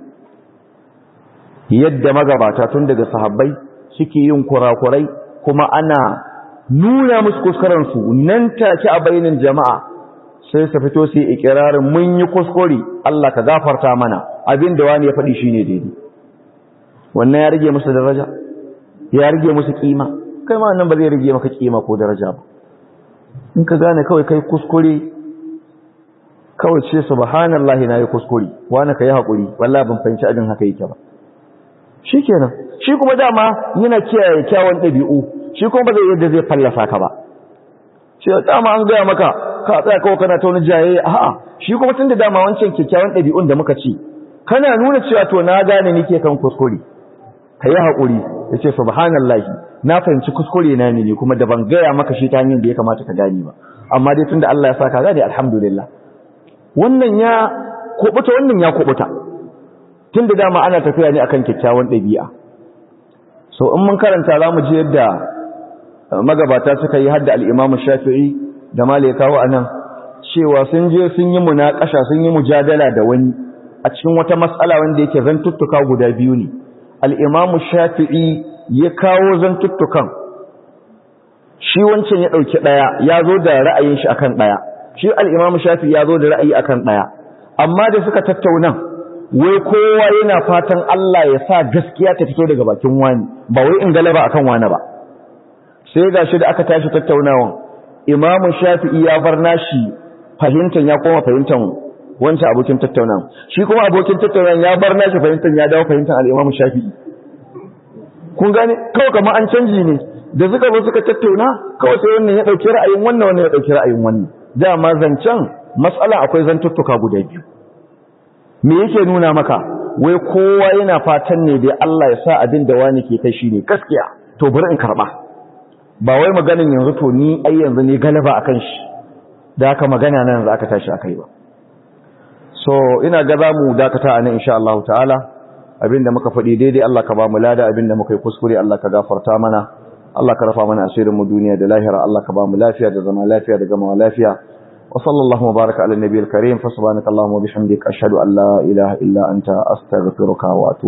yadda magabata tun daga sahabbai suke yin kurakurai kuma ana nuna musu kuskuren su nan take a bainin jama'a sai su fito su yi ikirarin mun yi kuskure Allah ka gafarta mana abin da wani ya faɗi shine daidai wannan ya rage musu daraja ya rage musu kima kai ma nan ba zai rage maka kima ko daraja ba in ka gane kawai kai kuskure kawai ce subhanallahi na yi kuskure wani ka yi haƙuri wallahi ban fahimci abin haka yake ba shi kenan shi kuma dama yana kiyaye kyawun ɗabi'u shi kuma ba zai yadda zai fallasa ka ba shi dama an gaya maka ka tsaya kawai kana ta wani jaye a'a shi kuma tun da dama wancan kyakkyawan ɗabi'un da muka ci kana nuna cewa to na gane ni ke kan kuskure ka yi haƙuri ya ce subhanallahi na fahimci kuskure na ne kuma da ban gaya maka shi ta hanyar da ya kamata ka gani ba amma dai tun da Allah ya sa ka gane alhamdulillah wannan ya kubuta wannan ya kubuta tun da dama ana tafiya ne akan kyakkyawan ɗabi'a so in mun karanta za mu ji yadda magabata suka yi hadda al'imamu shafi'i da male kawo a nan cewa sun je sun yi munaƙasha sun yi mujadala da wani a cikin wata matsala wanda yake zantuttuka guda biyu ne al'imamu shafi'i ya kawo zantuttukan shi wancan ya ɗauki ɗaya ya zo da ra'ayin shi akan ɗaya shi al'imamu shafi'i ya zo da ra'ayi akan ɗaya amma da suka tattauna wai kowa yana fatan Allah ya sa gaskiya ta fito daga bakin wani ba wai in galaba akan wani ba sai ga shi da aka tashi tattaunawan imamu shafi'i ya bar nashi fahimtar ya koma fahimtar wancan abokin tattaunawa shi kuma abokin tattaunawa ya bar nashi fahimtar ya dawo fahimtar al'imamu shafi'i kun gane kawai kamar an canji ne da suka zo suka tattauna kawai sai wannan ya ɗauki ra'ayin wannan wannan ya ɗauki ra'ayin wannan dama zancen matsala akwai zantuttuka guda biyu me yake nuna maka wai kowa yana fatan ne dai Allah ya sa abin da wani ke kai shine gaskiya to bari in karba ba wai maganin yanzu to ni ai yanzu ne galaba akan shi da haka magana nan yanzu aka tashi akai ba so ina ga zamu dakata anan insha Allah ta'ala abinda muka faɗi daidai Allah ka ba mu lada abinda muka yi kuskure Allah ka gafarta mana Allah ka rafa mana asirin mu duniya da lahira Allah ka ba mu lafiya da zama lafiya da gama lafiya وصلى الله وبارك على النبي الكريم فسبحانك اللهم وبحمدك أشهد أن لا إله إلا أنت أستغفرك وأتوب